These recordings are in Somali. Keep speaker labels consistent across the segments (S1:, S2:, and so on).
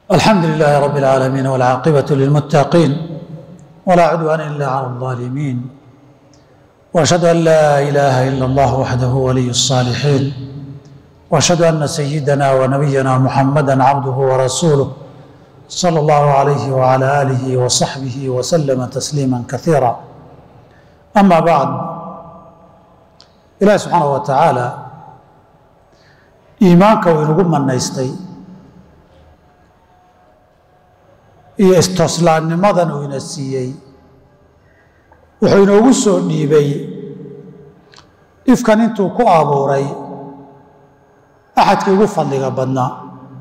S1: الحمد لله رب العالمين والعاقبة للمتقين ولا عدوان إلا على الظالمين وأشهد أن لا إله إلا الله وحده ولي الصالحين وأشهد أن سيدنا ونبينا محمدا عبده ورسوله صلى الله عليه وعلى آله وصحبه وسلم تسليما كثيرا أما بعد إلهي سبحانه وتعالى iimaanka uu inagu manaystay iyo istooslaannimadan uu ina siiyey wuxuu inoogu soo dhiibay ifkan intuu ku abuuray axadkii ugu fadliga badnaa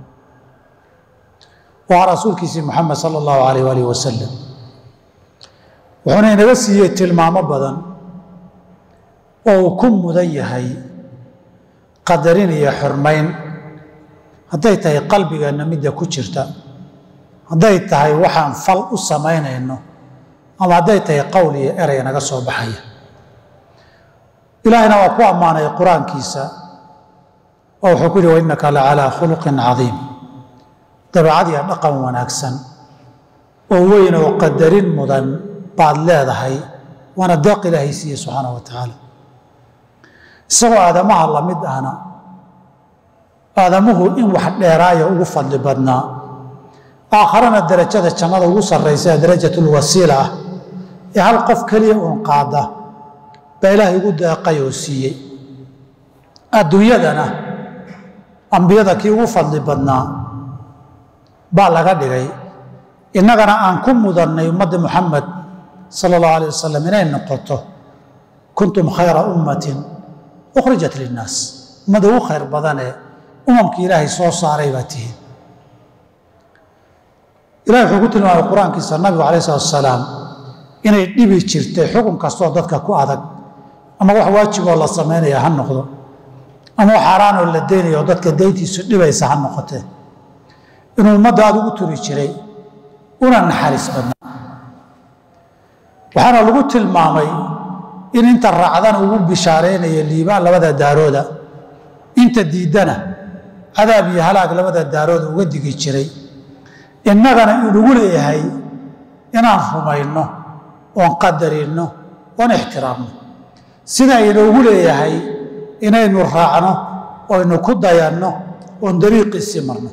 S1: waa rasuulkiisii moxamed sala allahu alayh alih wasalam wuxuuna inaga siiyey tilmaamo badan oo uu ku mudan yahay qadarin iyo xurmayn hadday tahay qalbigeenna midda ku jirta hadday tahay waxaan fal u samaynayno ama hadday tahay qowl iyo erey naga soo baxaya ilaahayna waa ku ammaanay qur-aankiisa oo wuxuu ku yihi wainnaka la calaa khuluqin cadiim dabeecad iyo dhaqan wanaagsan oo weyn oo qadarin mudan baad leedahay waana deeq ilaahay siiye subxaana wa tacaala isagoo aadamaha la mid ahna aadamuhu in wax dheeraaya ugu fadli badnaa aakharana darajada jannada ugu sarraysa darajatulwasiila ah ee hal qof keliya uun qaada baa ilaahay ugu deeqay oo siiyey adduunyadana ambiyada kii ugu fadli badnaa baa laga dhigay innagana aan ku mudannay ummadda muxamed sala allahu alayh wasalam inay noqoto kuntum khayra ummatin ukhrijat linnaas ummadda ugu khayr badanee umamkii ilaahay soo saaray baa tihiin ilahay wuxuu ku tilmaamay qur-aankiisa nabigu alayh salatu asalaam inay dhibi jirtay xukun kastoo dadka ku adag ama wax waajiboo la samaynaya ha noqdo ama wax xaaraanoo la deynayo oo dadka dayntiisu dhibaysa ha noqotee inuu ummadda aad ugu turi jiray una naxariis badnaa waxaana lagu tilmaamay in inta raacdana ugu bishaaraynaya liibaan labada daarooda inta diiddana cadaab iyo halaag labada daarooda uga digi jiray innagana inugu leeyahay inaan rumayno oon qadarinno oon ixtiraamno sida inoogu leeyahay inaynu raacno oynu ku dayanno oon dariiqiisii marno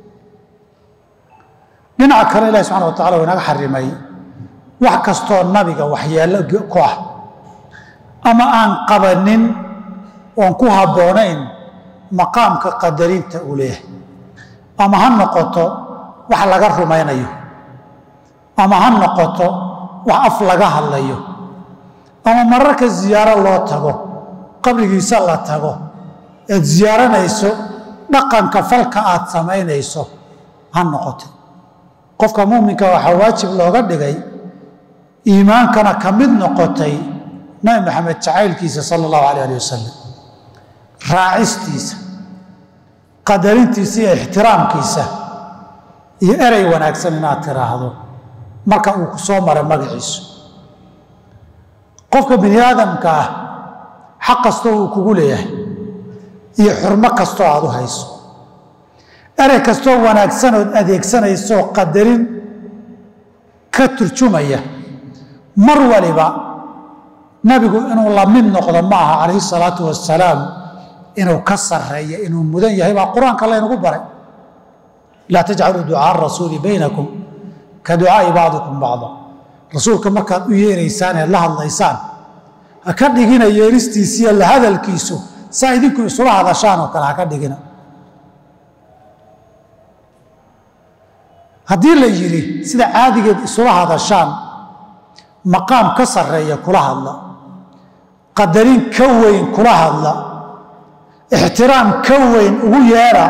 S1: dhinaca kale ilahi subxana wa tacala waa inaga xarimay wax kastoo nabiga waxyeello ku ah ama aan qabanin oon ku habboonayn maqaamka qadarinta uu leeyahay ama ha noqoto wax laga rumaynayo ama ha noqoto wax af laga hadlayo ama mararka ziyaaro loo tago qabrigiisa la tago eed ziyaaranayso dhaqanka falka aad samaynayso ha noqoto qofka muuminka waxaa waajib looga dhigay iimaankana ka mid noqotay nabi maxamed jacaylkiisa sala allahu alayh alih wasalam raacistiisa qadarintiisa iyo ixtiraamkiisa iyo erey wanaagsan inaad tiraahdo marka uu ku soo maray magaciisu qofka bini aadamka ah xaq kastoo uu kugu leeyahay iyo xurmo kastoo aad u hayso erey kastoo wanaagsan ood adeegsanaysoo qadarin ka turjumaya mar waliba nabigu inuu la mid noqdo ma aha calayhi salaatu wasalaam inuu ka sarreeyo inuu mudan yahay baa qur-aanka laynagu baray laa tajcaluu ducaa rasuuli baynakum ka ducaai bacdikum bacda rasuulka markaad u yeeraysaan eed la hadlaysaan ha ka dhigina yeeristiisiiyo la hadalkiisu saa idinku isula hadashaan oo kale ha ka dhigina haddii la yidhi sida caadigeed isula hadashaan maqaam ka sarreeya kula hadla qadarin ka weyn kula hadla ixtiraam ka weyn ugu yeera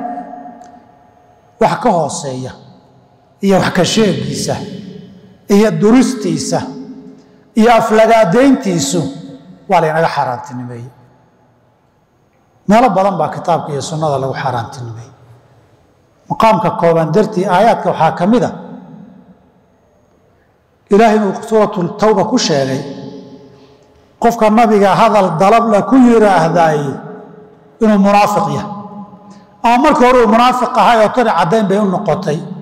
S1: wax ka hooseeya iyo wax ka sheegiisa iyo duristiisa iyo aflagaadayntiisu waa laynaga xaaraantinimeeye meelo badan baa kitaabka iyo sunnada lagu xaaraantinimeeye maqaamka kooban dartii aayaadka waxaa ka mid a ilaahay inuu suuratu tawba ku sheegay qofka nabiga hadal dalabla ku yidhaahdaay inuu munaafiq yahay ama markii hore uu munaafiq ahay oo tani caddayn bay u noqotay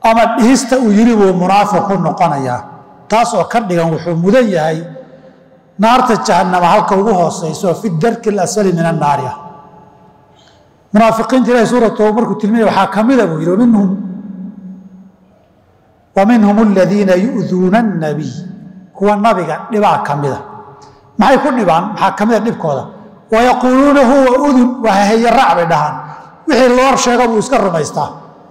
S1: ama dhihista uu yidhi buu munaafiq ku noqonayaa taas oo ka dhigan wuxuu mudan yahay naarta jahannama halka ugu hoosayso fi darki alasfali min annaari ah munaafiqiinta ilahi suurat markuu tilminaya waxaa ka mida buu yidhi waminhum waminhum aladiina yu'duuna annabiy kuwa nabiga dhibaa ka mida maxay ku dhibaan maxaa ka mida dhibkooda wayaquuluuna huwa udun waa haheeye raac bay dhahaan wixii loo sheego buu iska rumaystaa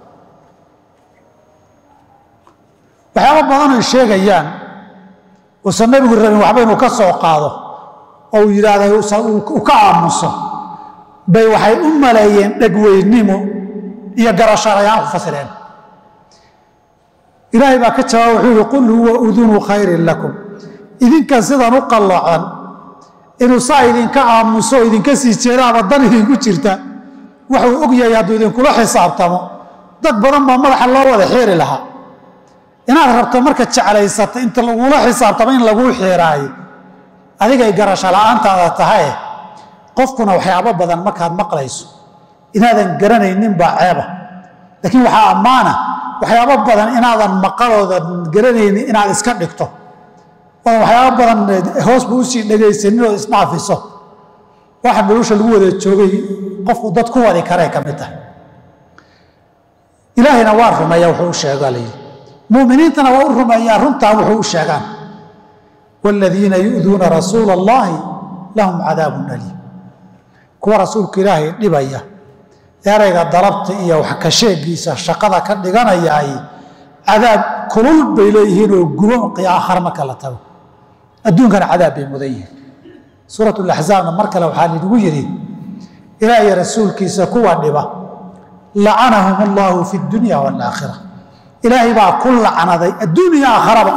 S1: waxyaaba badan ay sheegayaan uusan nabigu rabin waxba inuu ka soo qaado oo uu yidhaahda uu ka aamuso bay waxay u maleeyeen dhegweynimo iyo garasharayaan ku fasireen ilaahay baa ka jawaaba wuxuu yihi qul huwa udunu khayrin lakum idinkan sidan u qallocan inuu saa idinka aamuso oo idinka sii jeeda ama dan idinku jirta waxuu og yahay hadduu idinkula xisaabtamo dad badan baa madaxa loo wada xiiri lahaa inaad rabto marka jeclaysata inta lagula xisaabtamo in laguu xiiraayo adigay garasho la'aantaada tahaye qofkuna waxyaabo badan markaad maqlayso inaadan garanaynin baa ceeba laakiin waxaa ammaana waxyaabo badan inaadan maqalooda garanaynin inaad iska dhigto oo waxyaabo badan hoosba usii dhegaysanin oo isdhaafiso waxa nolosha lagu wada joogay qofku dad ku wadi karee ka mid tahay ilaahayna waa rumeeya wuxuu u sheegaa layidhi muminiintana waa u rumeeyaan runtaa wuxuu u sheegaan waaladiina yu'duuna rasuula allahi lahum cadaabun aliim kuwa rasuulka ilaahay dhibaya erayga dalabta iyo wax ka sheegiisa shaqada ka dhiganayaay cadaab kulul bay leeyihiin oo gubo aakhar marka la tago adduunkana cadaab bay mudan yihiin suurat laxzaabna mar kale waxaa ligu yidhi ilaahay rasuulkiisa kuwa dhiba lacanahum allahu fi dunya waalaakhira ilaahay baa ku lacnaday adduuniya aakharaba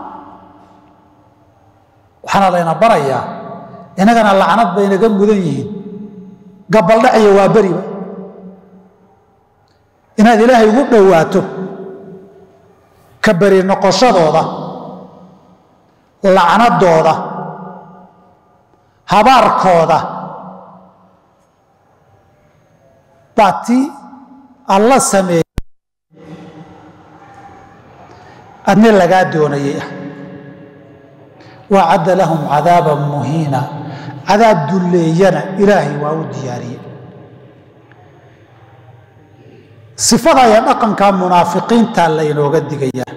S1: waxaana layna barayaa innagana lacnad bay naga mudan yihiin gabaldhaciyo waa beriba inaad ilaahay ugu dhowaato ka beri noqoshadooda lacnadooda habaarkooda baa ti alla sameeyey adni lagaa doonayay ah wacadda lahum cadaaban muhiina cadaab dulleeyana ilaahay waa u diyaariyey sifada iyo dhaqanka munaafiqiinta laynooga digayaa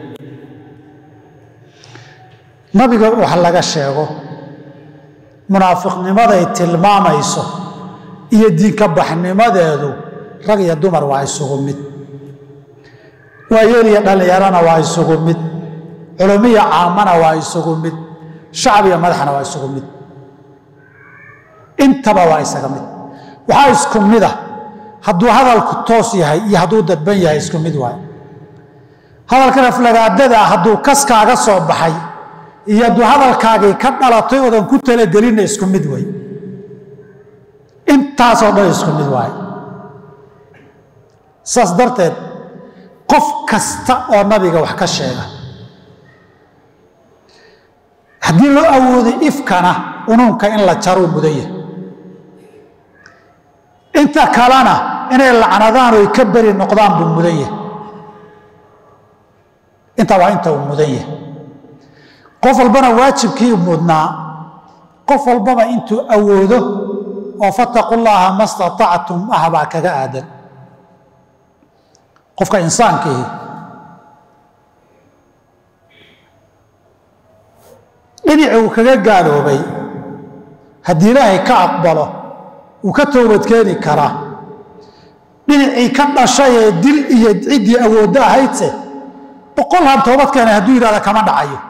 S1: nabiga wax laga sheego munaafiqnimaday tilmaamayso iyo diinka baxnimadeedu rag iyo dumar waa isugu mid waayeel iyo dhallinyarana waa isugu mid culumiya caamana waa isugu mid shacbiya madaxna waa isugu mid intaba waa isaga mid waxaa isku mida hadduu hadalku toos yahay iyo hadduu dadban yahay isku mid waay hadalkan aflagaadada hadduu kaskaaga soo baxay iyo hadduu hadalkaagii ka dhalatay oodan ku talagelinna isku mid way intaasoo dhan isku mid waay saas darteed qof kasta oo nabiga wax ka sheega haddii loo awooday ifkana unuunka in la jaruu mudan yahay inta kalena inay lacnadaan oy ka beri noqdaan buu mudan yahay intaa waa inta uu mudan yahay qof walbana waajibkii mudnaa qof walbaba intuu awoodo oo fataqu llaaha ma statactum ah baa kaga aadan qofka insaankiihi dhinaci uu kaga gaaloobay haddii ilaahay ka aqbalo wuu ka toobadkeeni karaa dhinacii ka dhashay ee dil iyo ciddii awooddo ahaydse boqol han toobadkeena hadduu yidhahda kama dhacayo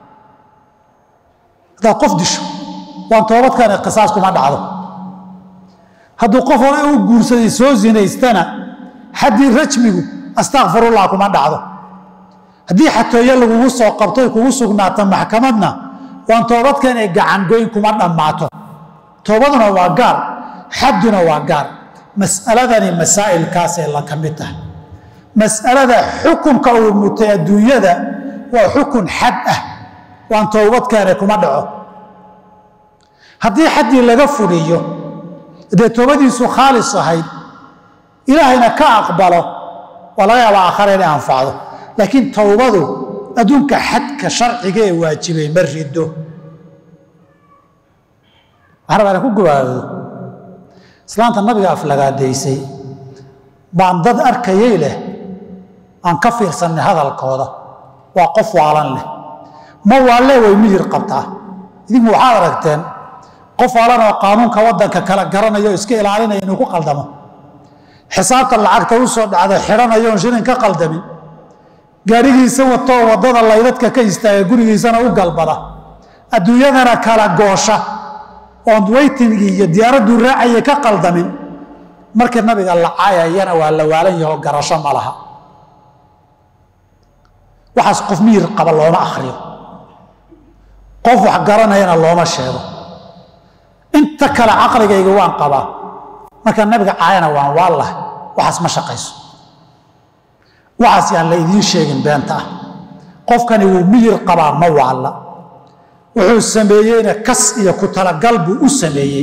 S1: haddaad qof disho waan toobadkeena qisaas kuma dhacdo hadduu qof hore u guursaday soo zinaystana xaddii rajmigu astakfirullah kuma dhacdo haddii xatooye lagugu soo qabtoy kugu sugnaato maxkamadna waan toobadkeena gacangoyn kuma dhammaato toobaduna waa gaar xadduna waa gaar mas'aladani masaa'ilkaasay la ka mid tahay mas'alada xukunka uu mutay adduunyada waa xukun xad ah waan toobadkeena kuma dhaco haddii xaddii laga fuliyo dee toobadiisu khaalis ahayd ilaahayna ka aqbalo waa laga yaabaa aakhare inay anfacdo laakiin towbadu adduunka xadka sharciga ee waajibay ma rido waxaan rabaa inaan ku gabaado islaanta nabiga aflagaadaysay baan dad arkayay leh aan ka fiirsanay hadalkooda waa qof waalan leh ma waalle way miyir qabtaa idinku waxaad aragteen qof waalan oo qaanuunka waddanka kala garanayo o iska ilaalinaya inuu ku qaldamo xisaabta lacagta u soo dhacda xidhanayo oon shilin ka qaldamin gaadhigiisa watoo waddada laydadka ka istaaga gurigiisana u galbada adduunyadana kala goosha oon weytingii iyo diyaaradduu raacaya ka qaldamin markii nabiga la caayayana waa la waalan yaho garasho ma laha waxaas qof miyir qaba looma akhriyo qof wax garanayana looma sheego inta kale caqligayga waan qabaa markaa nabiga caayana waan waallahay waxaas ma shaqayso waxaas yaan la idiin sheegin beenta ah qofkani wuu miyir qabaa ma waalla wuxuu sameeyeyna kas iyo ku talagal buu u sameeyey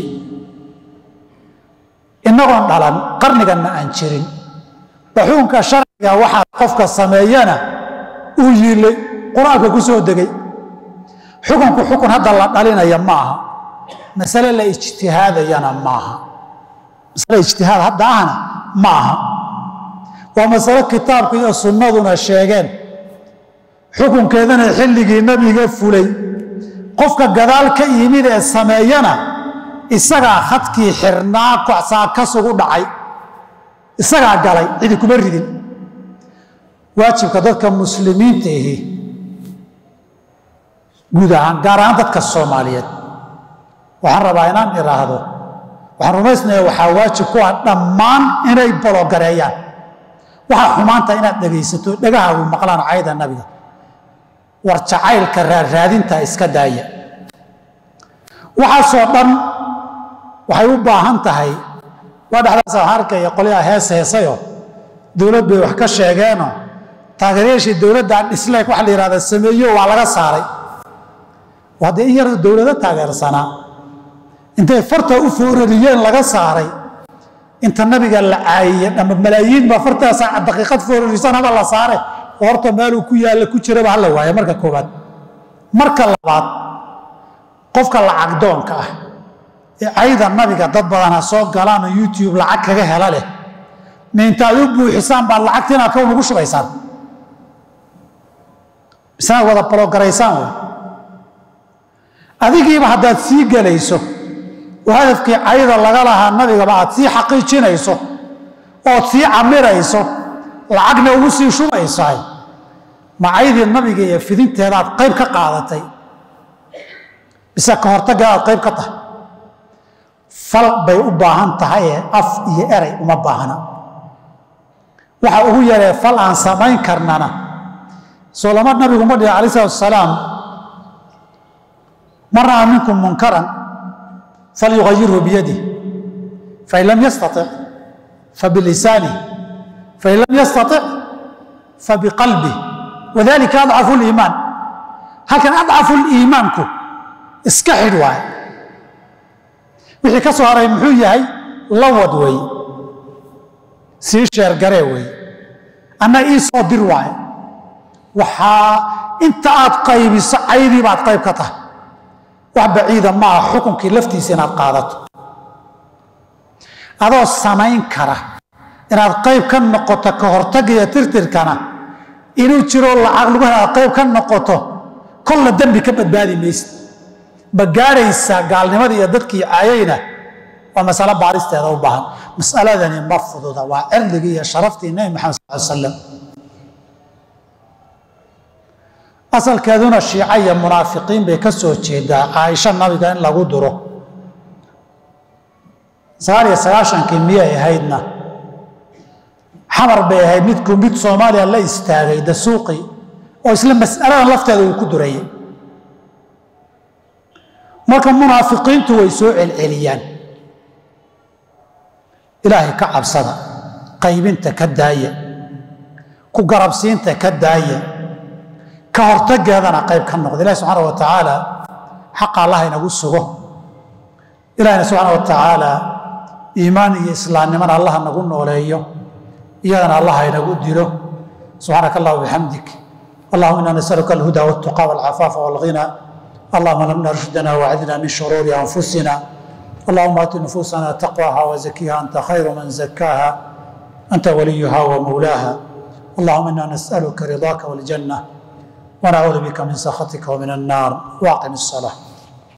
S1: innagoon dhalan qarniganna aan jirin baxuunka sharciga waxaa qofka sameeyana uu yiilay qur-aanka ku soo degay xukunku xukun hadda la dhalinaya ma aha masale la ijtihaadayana maaha masale ijtihaad hadda ahna ma aha waa masalo kitaabka iyo sunnaduna sheegeen xukunkeedana xilligii nabiga fulay qofka gadaal ka yimid ee sameeyana isagaa khadkii xirnaa kocsaa kasugu dhacay isagaa galay cidi kuma ridin waajibka dadka muslimiinta ahi guud ahaan gaar ahaan dadka soomaaliyeed waxaan rabaa inaan idhaahdo waxaan rumaysnaya waxaa waajib ku ah dhammaan inay bologareeyaan waxaa xumaanta inaad dhegaysato dhegahaagu maqlaan cayda nabiga war jacaylka raarraadinta iska daaya waxaasoo dhan waxay u baahan tahay waa dhexdaas waxaan arkaya qolyaha hees heesayo dowlad bay wax ka sheegeeno taageerayaashii dowladdan dhisleek waxa la yihahda sameeyo waa laga saaray haddee in yar dowlado taageersanaa intay farta u foorariyeen laga saaray inta nabiga la caayiyey ama malaayiin baa fartaasa daqiiqad foorarisan haba la saare oo horta meeluu ku yaalla ku jiraba hala waaya marka koowaad marka labaad qofka lacagdoonka ah ee cayda nabiga dad badan ha soo galaan oo youtube lacag kaga hela leh ma intaad u buuxisaan baad lacagtiina kown ugu shubaysaan misnaad wada balogaraysaan wey adigiiba haddaad sii gelayso oo hadafkii cayda laga lahaa nabigaba aad sii xaqiijinayso ood sii camirayso lacagna ugu sii shubaysahay ma caydii nabiga iyo fidinteedaad qayb ka qaadatay bise ka hortaggeedaad qayb ka tahay fal bay u baahan tahay ee af iyo eray uma baahna waxa ugu yaree fal aan samayn karnana soo lama nabigu ma dhihi alai salatu asalaam man ra'aa minkum munkaran falyugayirhu biyadih fain lam yastatic fabilisanih fain lam yastatic fabiqalbih wadalika adcafu liimaan halkan adcafu liimaanku iska xidh waay wixii ka soo haray muxuu yahay lawad wey sii sheergaree wey anna ii soo dir waay waxaa inta aad qaybiso caydii baad qayb ka tahay wax baciida maaha xukunkii laftiisa inaad qaadato adoo samayn kara inaad qayb ka noqoto ka hortagga iyo tirtirkana inuu jiro lacag lagu hel aad qayb ka noqoto kolla dembi ka badbaadi maysid ma gaaraysaa gaalnimadii iyo dadkii caayayna waa masalo baaristeeda u baahan masaladani ma fududa waa cirdigii iyo sharaftii nebi maxamed sal l slam asalkeeduna shiica iyo munaafiqiin bay ka soo jeedaa caaisho nabiga in lagu duro sagaal iyo sagaashankii miyay ahaydna xamar bay ahayd midku mid soomaaliya la istaagay dasuuqi oo isla mas'aladan lafteeda uu ku durayay marka munaafiqiintu way soo celceliyaan ilaahay ka cabsada qaybinta ka daaya ku garabsiinta ka daaya ka hortageedana qayb ka noqda ilahi subxaana wa tacaala xaqa allah inagu sugo ilahina subxaana wa tacaala iimaan iyo islaamnimana allah nagu nooleeyo iyadana allah inagu dilo subxaanaka allah bixamdik allahuma ina nasaluka alhuda waltuqa walcafaafa walghina allahuma lamna rushdana wacdina min shuruuri anfusina اللهم ات نفوسنا تقواها وزكيها انت خير من زكاها انت وليها ومولاها اللهم انا نسالك رضاك والجنه ونعوذ بك من سخطك ومن النار واقم الصلاه